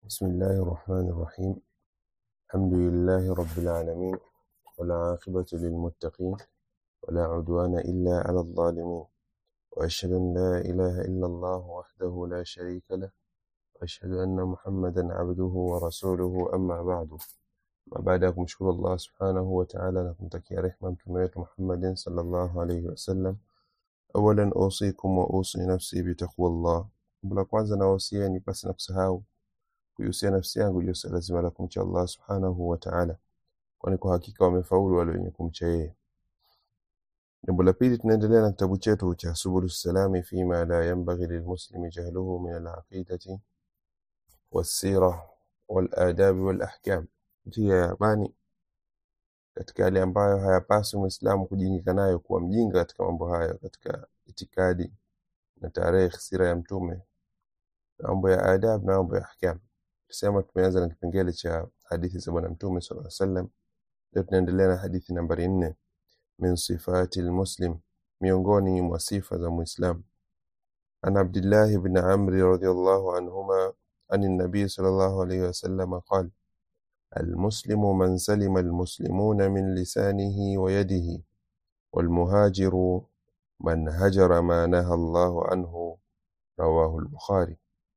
بسم الله الرحمن الرحيم الحمد لله رب العالمين والعاقبة للمتقين ولا عدوان إلا على الظالمين وأشهد أن لا إله إلا الله وحده لا شريك له وأشهد أن محمدا عبده ورسوله أما بعد ما بعد kumshukuru Allah subhanahu wa ta'ala na kumtakia rehma mtume wetu Muhammadin sallallahu alayhi wasallam awalan usikum wa usi nafsi bitaqwa Allah jambo la kwanza nawahusieni pasi na kusahau kuihusia nafsi yangu juu ya lazima la kumcha Allah subhanahu wa ta'ala kwani kwa hakika wamefaulu wale wenye kumcha yeye jambo la pili tunaendelea na kitabu chetu cha subulu salami fima la yanbaghi lilmuslimi jahluhu min alaqidati wassira waladabi walahkam njia ya amani katika yale ambayo hayapaswi mwislamu kujingika nayo kuwa mjinga katika mambo hayo katika itikadi na tarehe sira ya mtume na mambo ya adab na mambo ya ahkam tusema tumeanza na kipengele cha hadithi za bwana mtume sallallahu alaihi wasallam leo tunaendelea na hadithi nambari nne min sifati lmuslim miongoni mwa sifa za muislam an abdillahi bni amri radiallahu anhuma عن النبي صلى الله عليه وسلم قال المسلم من سلم المسلمون من لسانه ويده والمهاجر من هجر ما نهى الله عنه رواه البخاري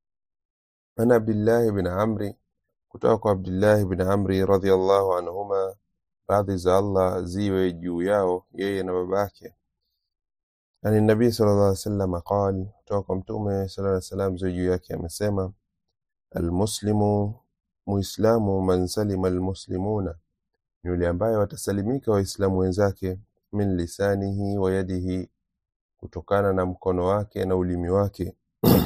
عن عبد الله بن عمرو kutoka kwa Abdullah bin Amri radhiallahu anhuma, radhi za Allah ziwe juu yao yeye na babake. Ani Nabii sallallahu alaihi wasallam qal, kutoka kwa Mtume sallallahu alaihi wasallam ziwe juu yake amesema, almuslimu muislamu man salima almuslimuna, ni yule ambaye watasalimika waislamu wenzake, min lisanihi wa yadihi, kutokana na mkono wake na ulimi wake,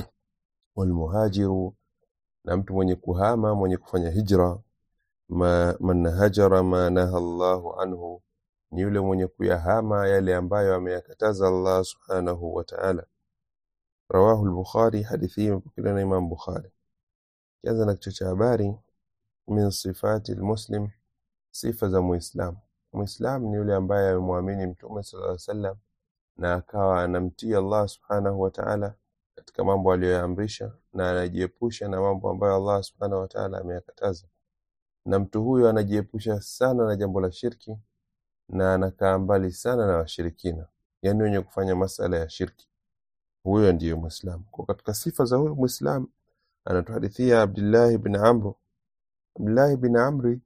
walmuhajiru na mtu mwenye kuhama mwenye kufanya hijra ma, man hajara ma naha Allahu anhu ni yule mwenye kuyahama yale ambayo ameyakataza Allah subhanahu wa ta'ala rawahu al-Bukhari hadithi hii imepokelewa na Imam Bukhari kianza na kichwa cha habari min sifati al-muslim sifa za muislam muislam ni yule ambaye amemwamini mtume sallallahu alaihi wasallam na akawa anamtii Allah subhanahu wa ta'ala katika mambo aliyoyaamrisha na anajiepusha na mambo ambayo Allah subhanahu wa ta'ala ameyakataza. Na mtu huyo anajiepusha sana na jambo la shirki na anakaa mbali sana na washirikina, yaani wenye kufanya masala ya shirki. Huyo ndiyo Muislamu. Kwa katika sifa za huyo Muislamu anatuhadithia Abdullah ibn Amr. Abdullah ibn Amri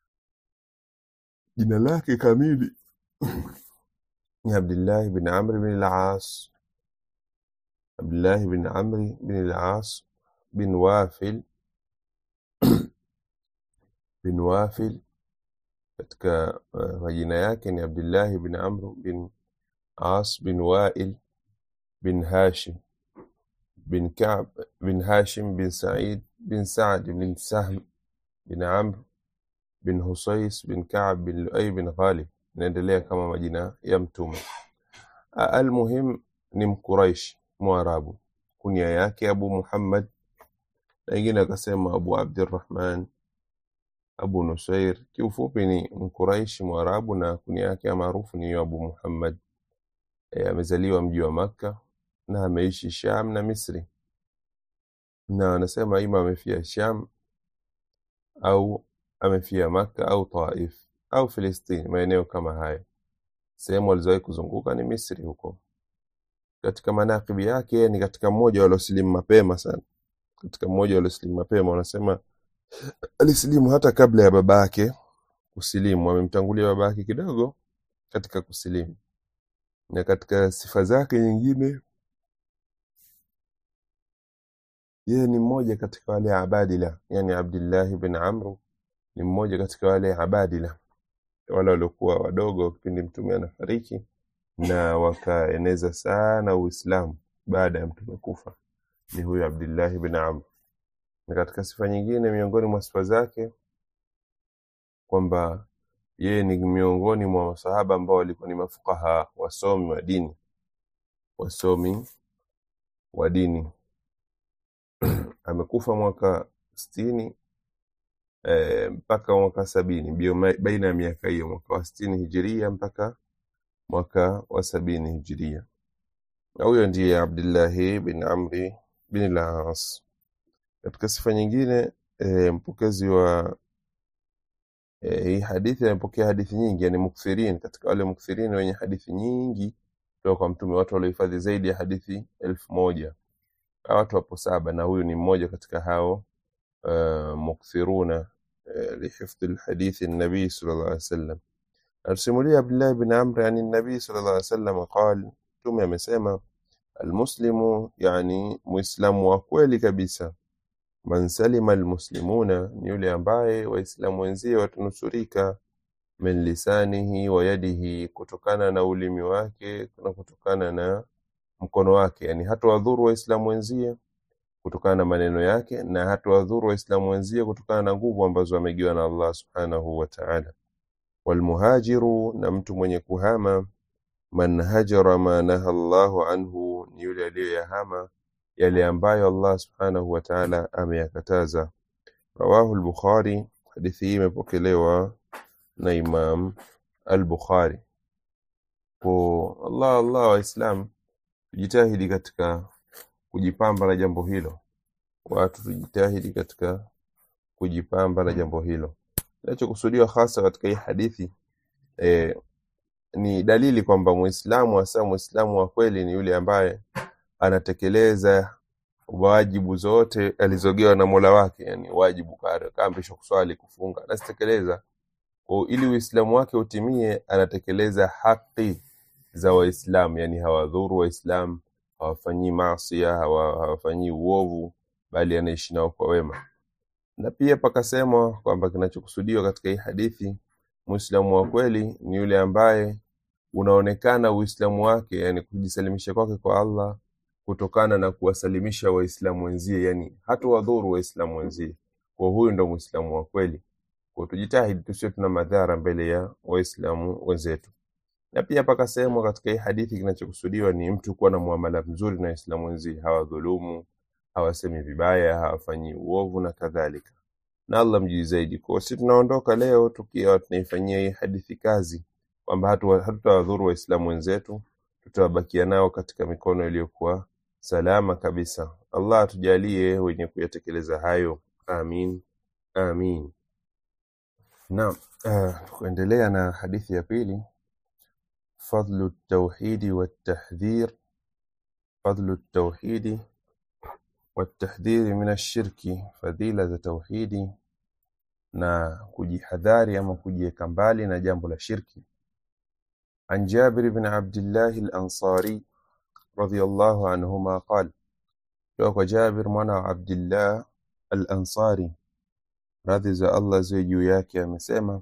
jina lake kamili ni Abdullah ibn Amr ibn al-As Abdullah bin Amri bin al-As bin Wafil bin Wafil katika uh, majina yake ni Abdullah bin Amr bin As bin Wail bin Hashim bin Ka'b bin Hashim bin Sa'id bin Sa'd bin Sahm bin Amr bin Husais bin Ka'b bin Luay bin Ghalib inaendelea kama majina ya mtume almuhim ni mkuraishi mwarabu kunia yake abu muhammad na wengine akasema abu abdirrahman abu nusair kiufupi ni mkuraishi mwarabu na kunia yake maarufu ni abu muhammad e, amezaliwa mji wa makka na ameishi sham na misri na anasema ima amefia sham au amefia makka au taif au filistini maeneo kama hayo sehemu alizowahi kuzunguka ni misri huko katika manakibi yake ni katika mmoja waliosilimu mapema sana katika mmoja waliosilimu mapema wanasema alisilimu hata kabla ya babake kusilimu amemtangulia babake kidogo katika kusilimu na katika sifa zake nyingine yeye ni mmoja katika wale abadila yani abdillahi bin amru ni mmoja katika wale abadila wale waliokuwa wadogo kipindi mtume anafariki na wakaeneza sana Uislamu baada ya mtume kufa. Ni huyu Abdillahi bin Amr. Na katika sifa nyingine miongoni mwa sifa zake kwamba yeye ni miongoni mwa masahaba ambao walikuwa ni mafukaha, wasomi wa dini, wasomi wa dini. Amekufa mwaka sitini e, mpaka mwaka sabini bio baina ya miaka hiyo mwaka wa sitini hijiria mpaka mwaka wa sabini hijiria. Na huyo ndiye Abdillahi bin Amri bin al-As. Katika sifa nyingine e, mpokezi wa e, hii hadithi amepokea hadithi nyingi yani mukthirin katika wale mukthirin wenye hadithi nyingi kutoka kwa mtume watu waliohifadhi zaidi ya hadithi elfu moja Hawa watu wapo saba na huyu ni mmoja katika hao uh, mukthiruna uh, lihifdhi lhadithi nabii sallallahu alaihi wasallam anasimulia Abdullah bin Amr yani nabii sallallahu alaihi wasallam qal mtume amesema almuslimu yani muislamu wa kweli kabisa man salima almuslimuna ni yule ambaye waislamu wenzie watanusurika min lisanihi wa yadihi kutokana na ulimi wake na kutokana na mkono wake yani hatawadhuru waislamu wenzie kutokana na maneno yake na hatawadhuru waislamu wenzie kutokana na nguvu ambazo amegiwa na Allah subhanahu wa ta'ala walmuhajiru na mtu mwenye kuhama man hajara ma naha Allahu anhu ni yule aliyoyahama yale ambayo Allah subhanahu wa ta'ala ameyakataza rawahu al-Bukhari hadithi hii imepokelewa na Imam al-Bukhari kwa Allah Allah waislam tujitahidi katika kujipamba na jambo hilo watu tujitahidi katika kujipamba na jambo hilo kinachokusudiwa hasa katika hii hadithi eh, ni dalili kwamba muislamu hasa muislamu wa kweli ni yule ambaye anatekeleza wajibu zote alizogewa na mola wake yani wajibu kaambishwa kuswali kufunga anazitekeleza kwa ili uislamu wake utimie anatekeleza haki za waislamu yani hawadhuru waislamu hawafanyii maasia hawa, hawafanyii uovu bali anaishi nao kwa wema na pia pakasemwa kwamba kinachokusudiwa katika hii hadithi muislamu wa kweli ni yule ambaye unaonekana uislamu wake yani kujisalimisha kwake kwa allah kutokana na kuwasalimisha waislamu wenzie yani hata wadhuru waislamu wenzie kwa huyu ndo muislamu wa kweli kwa tujitahidi tusiwe tuna madhara mbele ya waislamu wenzetu na pia pakasemwa katika hii hadithi kinachokusudiwa ni mtu kuwa na muamala mzuri na waislamu wenzie hawadhulumu hawasemi vibaya hawafanyii uovu na kadhalika na allah mjui zaidi kwa si tunaondoka leo tukiwa tunaifanyia hii hadithi kazi kwamba hatutawadhuru waislamu wenzetu tutawabakia nao katika mikono iliyokuwa salama kabisa allah atujalie wenye kuyatekeleza hayo amin amin naam uh, kuendelea na hadithi ya pili fadlu tauhidi watahdhir fadlu tauhidi watahdhiri min ashirki fadhila za tauhidi na kujihadhari ama kujiweka mbali na jambo la shirki عن جابر بن عبد الله الأنصاري رضي الله عنهما قال توك جابر منا عبد الله الأنصاري رضي الله زيجو ياكي مسيما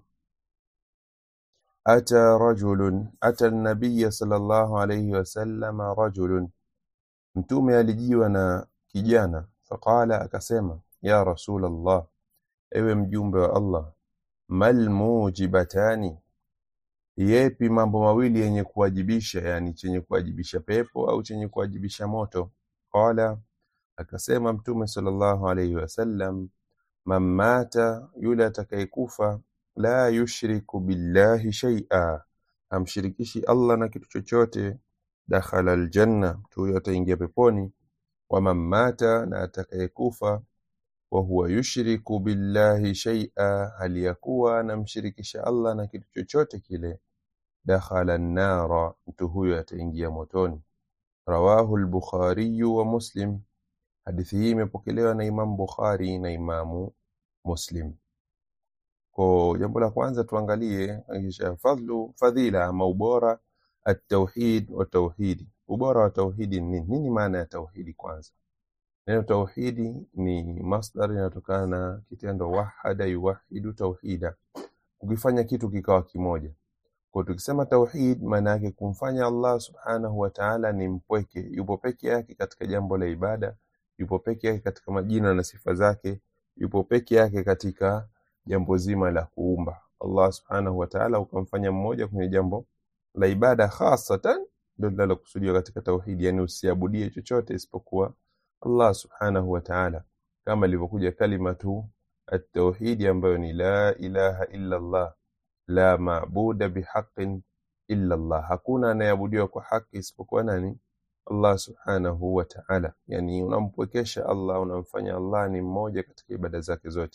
أتى رجل أتى النبي صلى الله عليه وسلم رجل mtume alijiwa na kijana faqala akasema ya rasul allah ewe mjumbe wa allah mal mujibatani yepi mambo mawili yenye kuwajibisha yani chenye kuwajibisha pepo au chenye kuwajibisha moto qala akasema mtume sallallahu alayhi wasallam man mata yule atakayekufa la yushriku billahi shay'a hamshirikishi allah na kitu chochote dakhala aljanna mtu huyo ataingia peponi waman mata na atakayekufa wa huwa yushriku billahi shay'a hali yakuwa anamshirikisha Allah na kitu chochote kile dakhala an-nara mtu huyo ataingia motoni rawahu al-bukhari wa muslim hadithi hii imepokelewa na Imam Bukhari na Imamu Muslim kwa jambo la kwanza tuangalie kisha fadlu fadhila ama ubora at-tauhid wa tauhidi ubora wa tauhidi ni nini nini maana ya tauhidi kwanza neno tauhidi ni masdar inatokana na kitendo wahada yuwahidu tauhida ukifanya kitu kikawa kimoja kwa tukisema tauhid maana yake kumfanya Allah subhanahu wa ta'ala ni mpweke yupo peke yake katika jambo la ibada yupo peke yake katika majina na sifa zake yupo peke yake katika jambo zima la kuumba Allah subhanahu wa ta'ala ukamfanya mmoja kwenye jambo la ibada hasatan ndio linalokusudiwa katika tauhidi yani usiabudie chochote isipokuwa Allah subhanahu wa ta'ala kama ilivyokuja kalimatu at-tauhidi ambayo ni la ilaha illa Allah la maabuda bihaqqin illa Allah hakuna anayeabudiwa kwa haki isipokuwa nani Allah subhanahu wa ta'ala, yani unampwekesha Allah, unamfanya Allah ni mmoja katika ibada zake zote.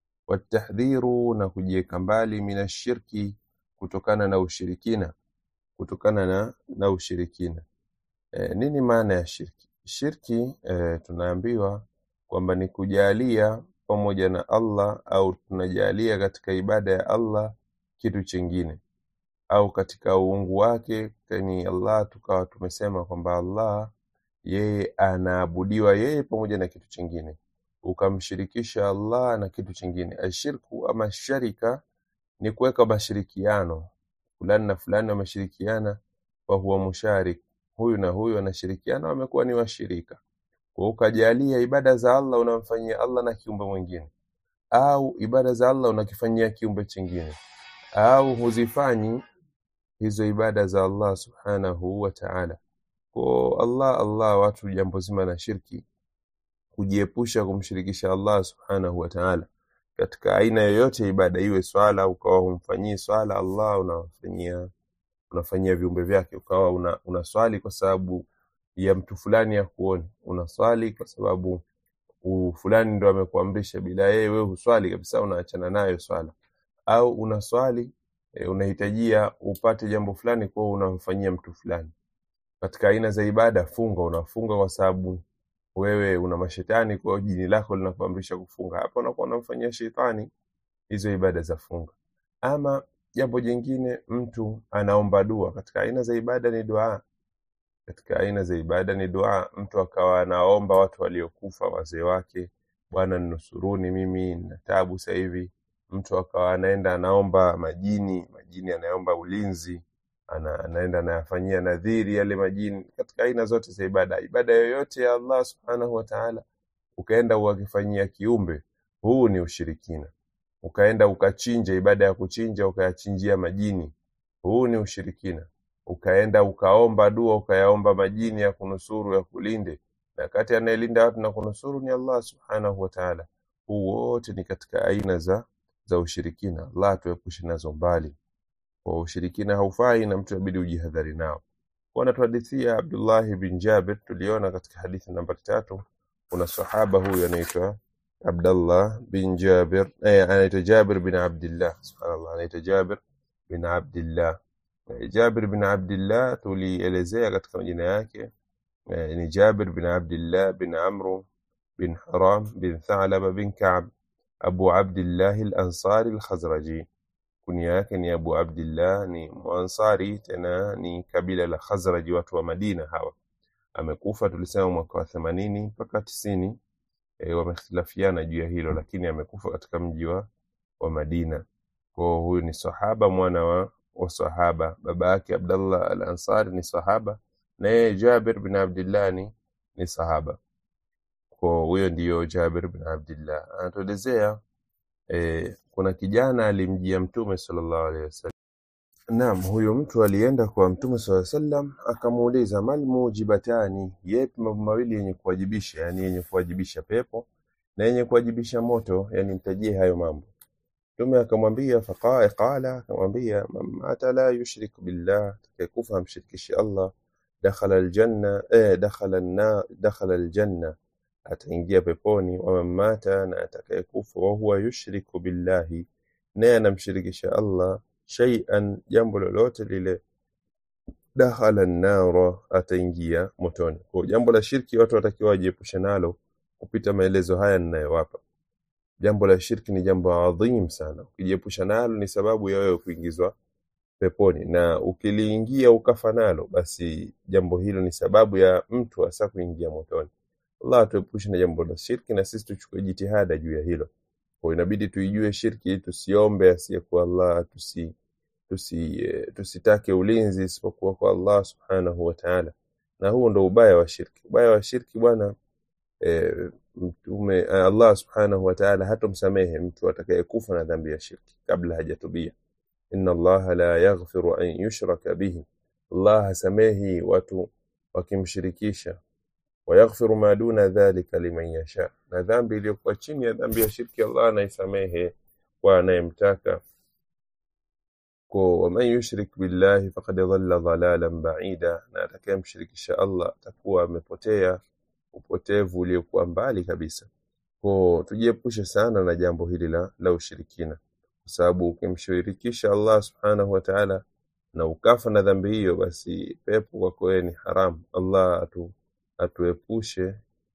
Watahdhiru, na kujiweka mbali minashirki, kutokana na ushirikina, kutokana na, na ushirikina. E, nini maana ya shirki? Shirki e, tunaambiwa kwamba ni kujalia pamoja na Allah au tunajalia katika ibada ya Allah kitu chingine au katika uungu wake ni Allah, tukawa tumesema kwamba Allah yeye anaabudiwa yeye pamoja na kitu chingine, ukamshirikisha Allah na kitu chingine. Ashirku ama sharika ni kuweka mashirikiano, fulani na fulani wameshirikiana, fahuwa musharik, huyu na huyu wanashirikiana, wamekuwa ni washirika. Kwa ukajalia ibada za Allah unamfanyia Allah na kiumbe mwingine, au ibada za Allah unakifanyia kiumbe chingine, au huzifanyi hizo ibada za Allah subhanahu wa ta'ala. Kwa Allah Allah, watu jambo zima la shirki, kujiepusha kumshirikisha Allah subhanahu wa ta'ala katika aina yoyote ya ibada, iwe swala, ukawa humfanyii swala Allah, unawafanyia unafanyia viumbe vyake, ukawa una, unaswali kwa sababu ya mtu fulani ya kuoni, unaswali kwa sababu u- fulani ndo amekuamrisha, bila yeye wewe huswali kabisa, unaachana nayo swala, au unaswali e, unahitajia upate jambo fulani, kwa hiyo unamfanyia mtu fulani. Katika aina za ibada, funga, unafunga kwa sababu wewe una mashetani, kwa hiyo jini lako linakuamrisha kufunga, hapa unakuwa unamfanyia shetani hizo ibada za funga. Ama jambo jingine, mtu anaomba dua. Katika aina za ibada ni dua, katika aina za ibada ni dua. Mtu akawa anaomba watu waliokufa, wazee wake, Bwana ninusuruni, mimi nina taabu sasa hivi. Mtu akawa anaenda anaomba majini, majini anaomba ulinzi, ana, anaenda anayafanyia nadhiri yale majini. Katika aina zote za ibada, ibada yoyote ya Allah subhanahu wa ta'ala, ukaenda ukakifanyia kiumbe, huu ni ushirikina. Ukaenda ukachinja, ibada ya kuchinja ukayachinjia majini, huu ni ushirikina. Ukaenda ukaomba dua ukayaomba majini ya kunusuru ya kulinde, na kati anayelinda watu na kunusuru ni Allah subhanahu wa ta'ala. Huu wote ni katika aina za za ushirikina. Allah tuepushe nazo mbali. Kwa ushirikina haufai na mtu inabidi ujihadhari nao. Kwa anatuhadithia Abdullah bin Jabir, tuliona katika hadithi nambari tatu, kuna sahaba huyu anaitwa Abdullah bin Jabir, eh, anaitwa Jabir bin Abdillah. Subhanallah, anaitwa Jabir bin Abdillah. Eh, Jabir bin Abdillah tulielezea katika majina yake eh, ni Jabir bin Abdillah bin Amru bin Haram bin Thalaba bin Ka'b Abu Abdillah al-Ansari al-Khazraji. Kunia yake ni Abu Abdillah, ni Muansari, tena ni kabila la Khazraji, watu wa Madina hawa. Amekufa tulisema mwaka wa themanini mpaka tisini. E, wamehtilafiana juu ya hilo, lakini amekufa katika mji wa wa Madina. Kwa huyu ni sahaba, mwana wa, wa sahaba. Baba yake Abdallah al-Ansari ni sahaba, na yeye Jabir bin Abdillah ni, ni sahaba. Kwa huyo ndiyo Jabir bin Abdillah anatuelezea e, kuna kijana alimjia Mtume sallallahu alaihi wasallam. Naam, huyo mtu alienda kwa Mtume sallallahu alaihi wasallam akamuuliza, mal mujibatani, yepi mambo mawili yenye kuwajibisha, yani yenye kuwajibisha pepo na yenye kuwajibisha moto, yani mtajie hayo mambo. Mtume akamwambia faqala, qala, akamwambia man mata la yushrik billah, atakayekufa hamshirikishi Allah, dakhala aljanna, eh, dakhala an dakhala aljanna, ataingia peponi. Wa man mata, na atakayekufa wa huwa yushriku billahi, naye anamshirikisha Allah shay'an, jambo lolote lile, dakhala an-nara, ataingia motoni. Kwa jambo la shirki watu watakiwa wajiepushe nalo kupita maelezo haya ninayowapa. Jambo la shirki ni jambo adhim sana, ukijiepusha nalo ni sababu ya wewe kuingizwa peponi, na ukiliingia ukafa nalo, basi jambo hilo ni sababu ya mtu hasa kuingia motoni. Allah tuepushe na jambo la shirki, na sisi tuchukue jitihada juu ya hilo. Kwa inabidi tuijue shirki, tusiombe asiyekuwa Allah, tusi tusi eh, tusitake ulinzi isipokuwa kwa Allah subhanahu wa ta'ala, na huo ndo ubaya wa shirki. Ubaya wa shirki bwana eh, mtume eh, Allah subhanahu wa ta'ala hatomsamehe mtu atakayekufa na dhambi ya shirki kabla hajatubia. Inna Allah la yaghfiru an yushraka bihi, Allah hasamehi watu wakimshirikisha. Wa yaghfiru ma duna dhalika liman yasha, na dhambi iliyokuwa chini ya dhambi ya shirki Allah anaisamehe kwa anayemtaka. kwa waman yushrik billahi faqad dhalla dhalalan ba'ida, na atakayemshirikisha Allah atakuwa amepotea upotevu uliokuwa mbali kabisa. Kwa tujiepushe sana na jambo hili la, la ushirikina, kwa sababu ukimshirikisha Allah subhanahu wa ta'ala na ukafa na dhambi hiyo, basi pepo kwako wewe ni haramu. Allah atu, atuepushe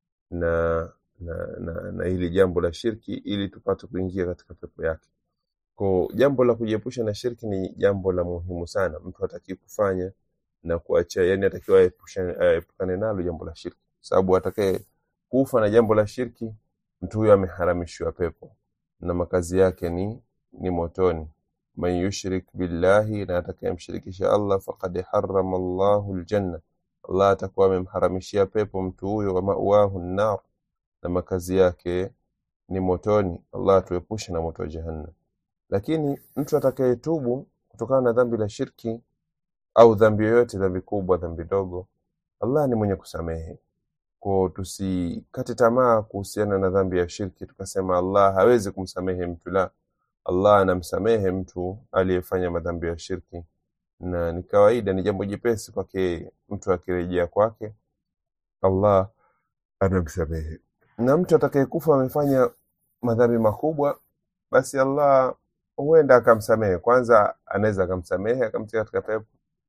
na na, na na hili jambo la shirki ili tupate kuingia katika pepo yake. Kwa jambo la kujiepusha na shirki ni jambo la muhimu sana, mtu hataki kufanya na kuacha, yani atakiwa aepusha- aepukane nalo jambo la shirki, sababu atakaye kufa na jambo la shirki, mtu huyo ameharamishiwa pepo na makazi yake ni ni motoni. Man yushrik billahi, na atakayemshirikisha Allah, faqad harrama Allahu aljanna, Allah atakuwa amemharamishia pepo mtu huyo, wa ma'wahu an-nar, na makazi yake ni motoni. Allah atuepushe na moto wa jahannam. Lakini mtu atakayetubu kutokana na dhambi la shirki au dhambi yoyote, dhambi kubwa, dhambi dogo, Allah ni mwenye kusamehe. Kwa tusikate tamaa kuhusiana na dhambi ya shirki, tukasema Allah hawezi kumsamehe mtu. La, Allah anamsamehe mtu aliyefanya madhambi ya shirki, na ni kawaida, ni jambo jepesi kwake mtu akirejea kwake, Allah anamsamehe. Na mtu atakayekufa amefanya madhambi makubwa, basi Allah huenda akamsamehe. Kwanza anaweza akamsamehe akamtia katika pepo,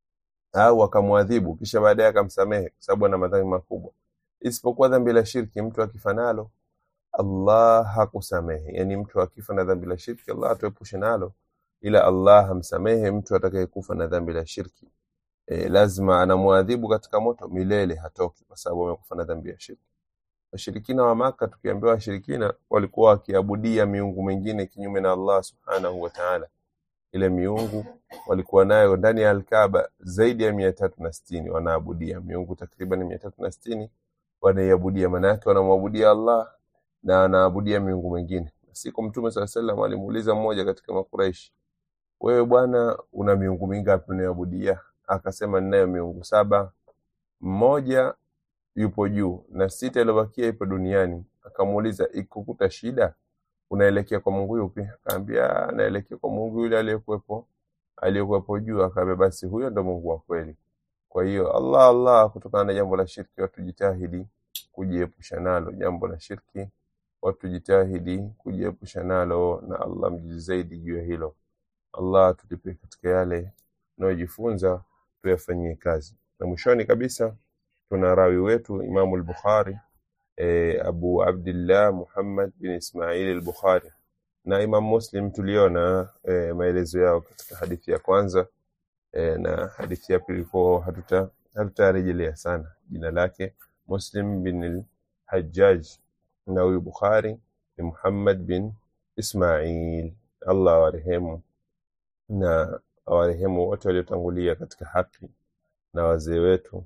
au akamwadhibu kisha baadaye akamsamehe, kwa sababu ana madhambi makubwa. Isipokuwa dhambi la shirki, mtu akifa nalo Allah hakusamehe. Yani mtu akifa na dhambi la shirki, Allah atuepushe nalo, ila Allah hamsamehe mtu atakayekufa na dhambi la shirki. E, lazima anamwadhibu katika moto milele, hatoki kwa sababu amekufa na dhambi ya shirki. Washirikina wa Maka, tukiambiwa washirikina walikuwa wakiabudia miungu mingine kinyume na Allah subhanahu wa ta'ala. Ile miungu walikuwa nayo ndani ya Alkaaba zaidi ya mia tatu na sitini wanaabudia miungu takriban mia tatu na sitini wanaiabudia, maana yake wanamwabudia Allah na wanaabudia miungu mingine. Siku Mtume swalla sallam alimuuliza mmoja katika Makuraishi, wewe bwana, una miungu mingapi unayoabudia? Akasema, ninayo miungu saba, mmoja yupo juu na sita iliyobakia ipo duniani. Akamuuliza, ikukuta shida unaelekea kwa Mungu yupi? Akaambia, naelekea kwa Mungu yule aliyekuwepo aliyekuwepo juu. Akaambia, basi huyo ndo Mungu wa kweli. Kwa hiyo Allah Allah, kutokana na jambo la shirki, watu jitahidi kujiepusha nalo. Jambo la shirki, watu jitahidi kujiepusha nalo, na Allah mjuzi zaidi juu ya hilo. Allah tulipe katika yale tunayojifunza tuyafanyie kazi. Na mwishoni kabisa tuna rawi wetu Imamu al-Bukhari e, Abu Abdillah Muhammad bin Ismail al-Bukhari na Imam Muslim tuliona e, maelezo yao katika hadithi ya kwanza e, na hadithi ya pili kwa hatuta hatutarejelea sana jina lake Muslim bin al-Hajjaj na huyu Bukhari ni Muhammad bin Ismail Allah awarehemu na awarehemu wote waliotangulia katika haki na wazee wetu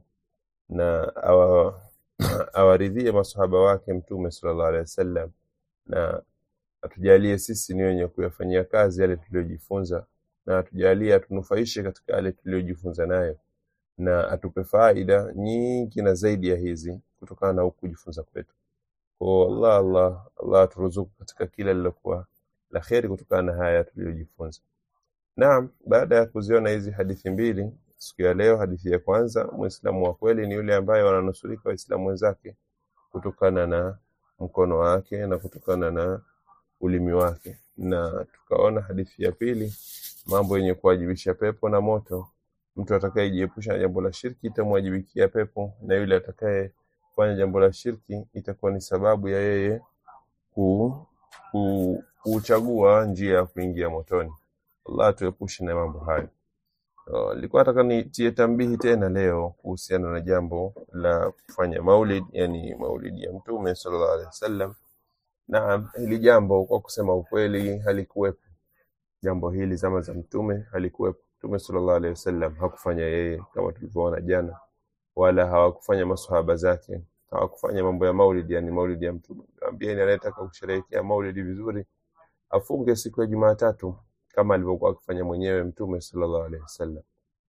na awa, awaridhie masahaba wake Mtume sallallahu alaihi wasallam, na atujalie sisi ni wenye kuyafanyia kazi yale tuliyojifunza, na atujalie atunufaishe katika yale tuliyojifunza nayo, na atupe faida nyingi na zaidi ya hizi kutokana na huku kujifunza kwetu. Kwa Allah Allah Allah aturuzuku katika kila lilokuwa la kheri kutokana na haya tuliyojifunza. Naam, baada ya kuziona hizi hadithi mbili siku ya leo, hadithi ya kwanza, Muislamu wa kweli ni yule ambaye wananusurika Waislamu wenzake kutokana na mkono wake na kutokana na ulimi wake, na tukaona hadithi ya pili, mambo yenye kuwajibisha pepo na moto. Mtu atakayejiepusha na jambo la shirki itamwajibikia pepo, na yule atakayefanya jambo la shirki itakuwa ni sababu ya yeye ku, ku, kuchagua njia ya kuingia motoni. Allah tuepushe na mambo hayo. Uh, Nilikuwa nataka nitie tambihi tena leo kuhusiana na jambo la kufanya maulid, yani maulidi ya Mtume sallallahu alaihi wasallam. Naam, hili jambo kwa kusema ukweli halikuwepo. Jambo hili zama za Mtume halikuwepo. Mtume sallallahu alaihi wasallam hakufanya yeye kama tulivyoona jana, wala hawakufanya maswahaba zake, hawakufanya mambo ya maulid, yani maulidi ya Mtume. Ambieni anayetaka kusherehekea maulidi vizuri afunge siku ya Jumatatu kama alivyokuwa akifanya mwenyewe Mtume sallallahu alaihi wasallam.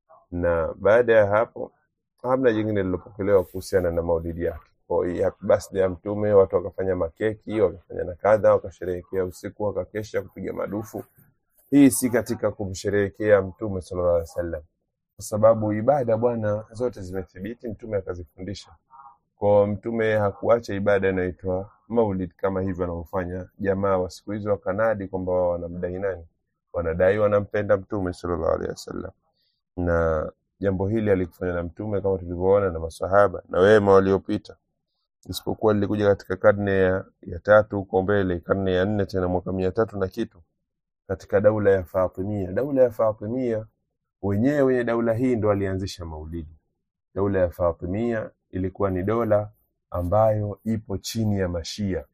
Na baada ya hapo hamna jingine lilopokelewa kuhusiana na maulidi yake. Kwa hiyo happy birthday ya Mtume, watu wakafanya makeki, wakafanya na kadha, wakasherehekea usiku, wakakesha kupiga madufu, hii si katika kumsherehekea mtume sallallahu alaihi wasallam kwa sababu ibada bwana zote zimethibiti mtume akazifundisha kwa mtume hakuacha ibada inayoitwa maulid kama hivyo wanavyofanya jamaa wa siku hizo wakanadi kwamba wao wanamdai nani wanadai wanampenda mtume sallallahu alaihi wasallam na jambo hili alikufanya na mtume kama tulivyoona na masahaba na wema waliopita isipokuwa lilikuja katika karne ya, ya tatu huko mbele karne ya nne tena mwaka mia tatu na kitu katika daula ya Fatimia daula ya Fatimia wenyewe wenye daula hii ndo walianzisha maulidi daula ya Fatimia ilikuwa ni dola ambayo ipo chini ya mashia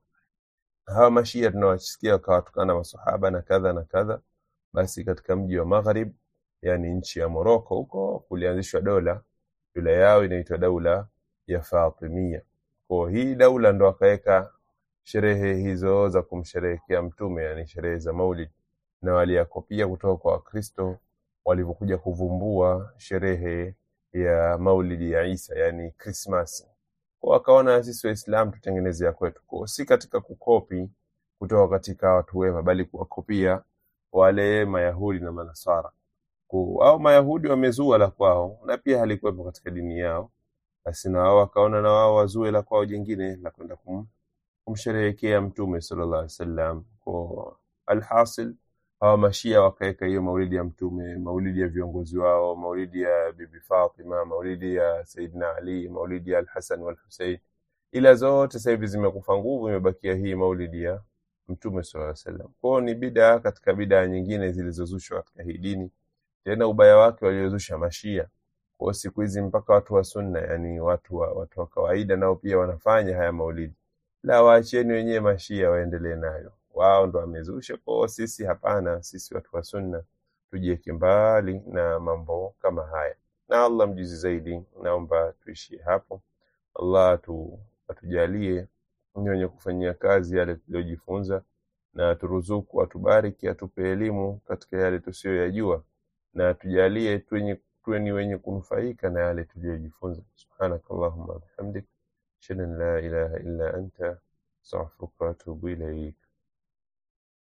hawa mashia tunawasikia wakawatukana masahaba na kadha na kadha basi katika mji wa Maghrib yani nchi ya Moroko huko kulianzishwa dola dola yao inaitwa daula ya Fatimia kwa hii daula ndo akaweka sherehe hizo za kumsherehekea mtume yani sherehe za maulid na waliyakopia kutoka kwa Wakristo walivyokuja kuvumbua sherehe ya maulidi ya Isa yani Krismasi kwa wakaona sisi Waislamu tutengeneze ya kwetu kwa si katika kukopi kutoka katika watu wema bali kuwakopia wale Mayahudi na Manasara Ku- au Mayahudi wamezua la kwao na pia halikuwepo katika dini yao basi na wao wakaona na wao wazue la kwao jingine la kwenda kum, kumsherehekea mtume sallallahu alaihi wasallam kwa alhasil hawa mashia wakaweka hiyo maulidi ya mtume maulidi ya viongozi wao maulidi ya bibi Fatima maulidi ya Saidina Ali maulidi ya Al-Hasan wal Hussein ila zote sasa hivi zimekufa nguvu imebakia hii maulidi ya mtume sallallahu alaihi wasallam kwao ni bidaa katika bidaa nyingine zilizozushwa katika hii dini tena ubaya wake waliozusha mashia kwa siku hizi mpaka watu wa sunna yani watu wa, watu wa kawaida nao pia wanafanya haya maulidi la waacheni wenyewe mashia waendelee nayo wao ndo wamezusha kwao sisi hapana sisi watu wa sunna tujiweke mbali na mambo kama haya na allah mjuzi zaidi naomba tuishie hapo allah atu, atujalie ni wenye kufanyia kazi yale tuliyojifunza na aturuzuku atubariki atupe elimu katika yale tusiyoyajua na tujalie tuwenye tuwe ni wenye kunufaika na yale tuliyojifunza subhanakallahumma bihamdik ashhadu an la ilaha illa anta astaghfiruka wa atubu ilaik